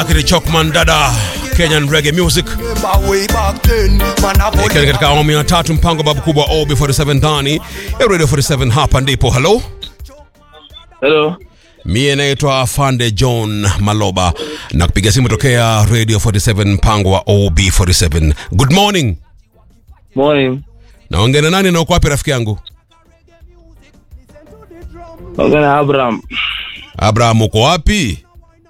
Akili Chokman dada Kenyan Reggae Music ikiwa katika awamu ya tatu mpango babu kubwa OB47 ndani ya Radio 47 hapa ndipo halo Hello. mie naitwa Fande John Maloba na kupiga simu tokea Radio 47 mpango wa OB47 good morning Morning. naongea na nani na uko wapi rafiki yangu Ongea na Abraham. Abraham uko wapi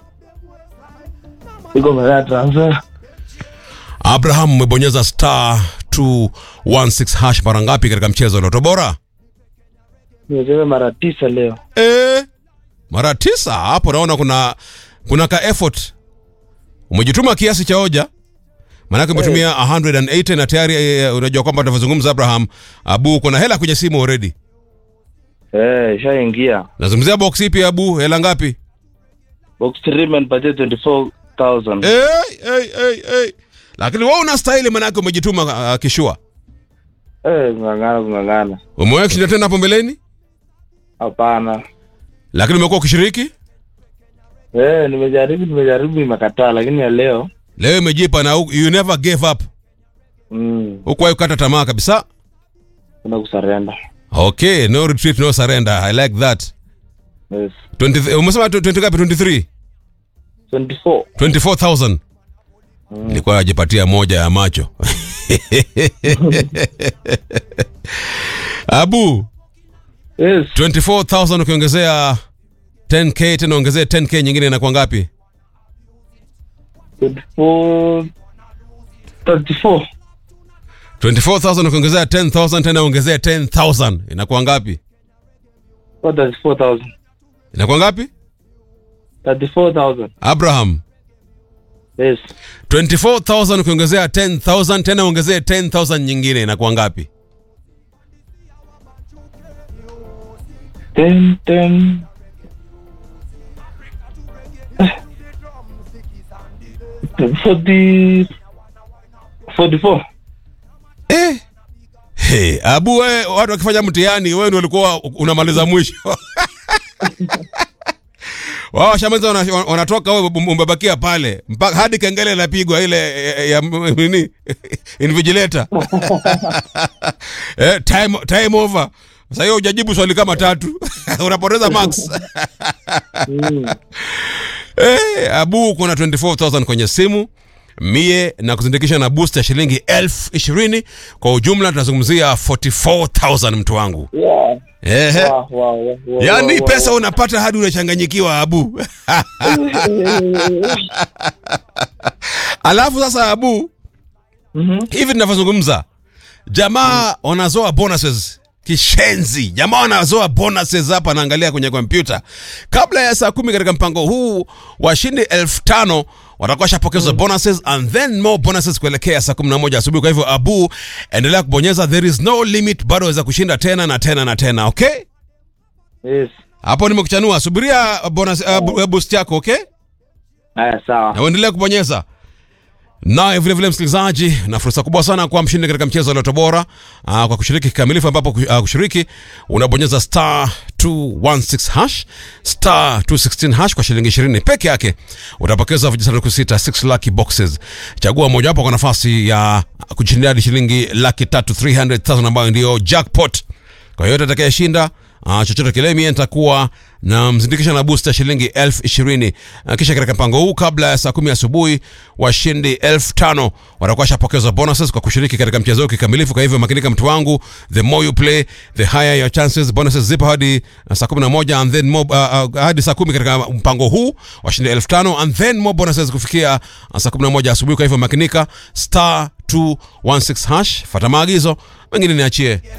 Iko Mbeya transfer. Abraham umebonyeza star 216 hash mara ngapi katika mchezo wa Loto Bora Nimecheza mara tisa leo. Eh, mara tisa hapo naona kuna kuna ka effort umejituma kiasi cha hoja maanake umetumia 180 na tayari eh, unajua kwamba tunavyozungumza Abraham Abu kuna hela kwenye simu already Eh, shaingia. nazungumzia box ipi Abu hela ngapi Box 3 imenipatia 24,000. eh, eh, eh, eh. lakini wewe una style maanake umejituma uh, kishua Eh, kung'ang'ana kung'ang'ana. umewahi kushinda tena hapo mbeleni Hapana. lakini umekuwa ukishiriki Eh, nimejaribu nimejaribu imekataa lakini ya leo leo imejipa na you never gave up mm, hukuwahi kukata tamaa kabisa kuna kusarenda. okay no retreat no surrender i like that Yes. 20, umesema 20 ngapi 23 24. 24000 nilikuwa najipatia moja ya macho abu Yes. 24000 ukiongezea 10k tena ongezea 10k nyingine inakuwa ngapi 24 34. 24000 ukiongezea 10000 tena ongezea 10000 inakuwa ngapi What 34,000? inakuwa ngapi 34,000. abraham Yes. 24000 ukiongezea 10000 tena ongezea 10000 nyingine inakuwa ngapi 10 10 40 44 Eh. Hey, abu we, watu wakifanya mtihani wewe ndio ulikuwa unamaliza mwisho wao washamaliza wana- wanatoka wewe umebakia pale mpaka hadi kengele inapigwa ile ya, ya nini invigilator eh, time, time over sasa hiyo hujajibu swali kama tatu unapoteza max Eh, abu kuna 24000 kwenye simu mie na kuzindikisha na boost ya shilingi elfu ishirini kwa ujumla tunazungumzia 44000 mtu wangu yeah Ehe. wow, wow, wow, wow, yaani wow, pesa unapata hadi unachanganyikiwa abu alafu sasa abu Mhm. hivi tunavyozungumza jamaa wanazoa bonuses kishenzi jamaa wanazoa bonuses hapa naangalia kwenye kompyuta kabla ya saa kumi katika mpango huu washindi elfu tano watakuwa shapokezwa bonuses and then more bonuses kuelekea saa kumi na moja asubuhi kwa hivyo abu endelea kubonyeza there is no limit bado waweza kushinda tena na tena na tena okay yes hapo nimekuchanua subiria bonus, uh, bu- boost yako okay haya sawa na uendelee kubonyeza naye vile vile msikilizaji na fursa kubwa sana kuwa mshindi katika mchezo wa loto bora uh, kwa kushiriki kikamilifu ambapo uh, kushiriki unabonyeza star 216 hash star 216 hash kwa shilingi 20 peke yake utapokeza vijisanduku sita 6 lucky boxes chagua mojawapo kwa nafasi ya kushindia hadi shilingi laki tatu 300000 ambayo ndiyo jackpot kwa yoyote atakayeshinda uh, chochote kile mie nitakuwa na mzindikisha na booster shilingi elfu ishirini uh, kisha katika mpango huu kabla ya saa kumi asubuhi washindi elfu tano watakuwa shapokezwa bonuses kwa kushiriki katika mchezo huu kikamilifu kwa hivyo makinika mtu wangu the more you play the higher your chances bonuses zipo hadi uh, saa kumi na moja and then more, uh, uh, hadi saa kumi katika mpango huu washindi elfu tano and then more bonuses kufikia uh, saa kumi na moja asubuhi kwa hivyo makinika star 216 hash fata maagizo mengine niachie